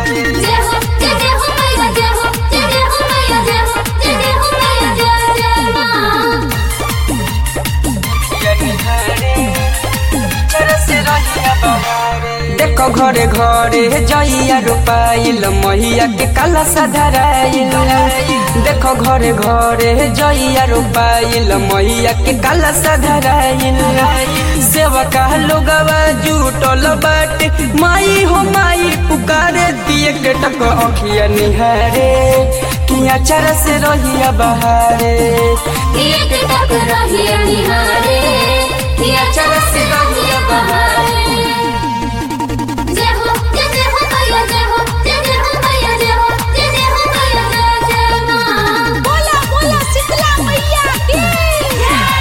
बहारे जय हो जय जय हो मैया जय हो जय जय हो मैया जय हो जय जय हो मैया जय जय माँ अखिया निहारे चरस रहिया बहारे देखो घरे घरे जइया रोपाइल महिया के काला सधराइल देखो घरे घरे जइया रोपाइल महिया के काला सधराइल सेवका लोगवा जुटल बाटे माई हो माई पुकारे दिए के टक अखिया निहारे किया चरस रहिया बहारे एक टक रहिया निहारे किया चरस रहिया बहारे जय हो जय जय हो मैया जय हो जय जय हो मैया जय हो जय जय हो मैया जय जय माँ बोला बोला शीतला मैया की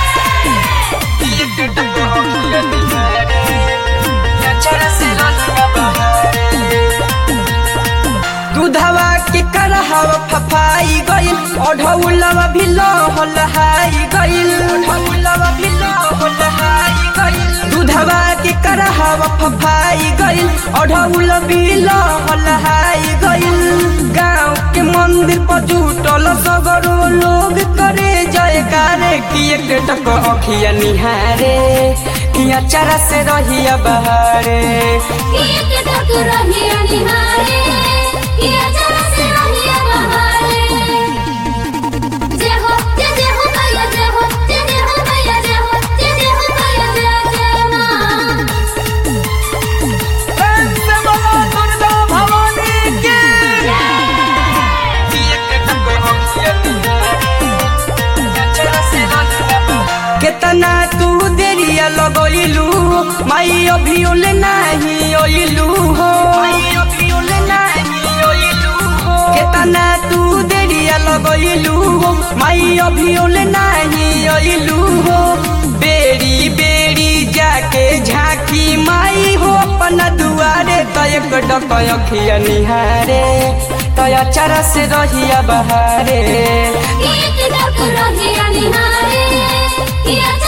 दूधवा के करहवा फफाई गइल ओढ़ौलवा भी लहल हाई गइल ओढ़ौलवा भी लहल हाई गइल दूधवा के करहवा फफाई गइल ओढ़ौल भी लहल हाई गइल गांव के मंदिर पर जुटल सगरो लोग करे जयकारे कि एक टक अखिया निहारे किया चरा से रहिया बहारे एक टक रहिया निहारे किया चरस रहिया बहारे जय हो जय जय हो मैया जय हो जय जय हो मैया जय हो जय जय हो मैया जय जय माँ केतना तू देरिया लगइलू माई अभियोल नाही ओइलू हो केतना तू देरिया लगइलू माई अभियोल नाही ओइलू हो बेरी बेरी जाके झांकी माई हो अपना दुआरे तय डक अखिया निहारे तय चरा से रहिया बहारे एक टक रहिया निहारे किया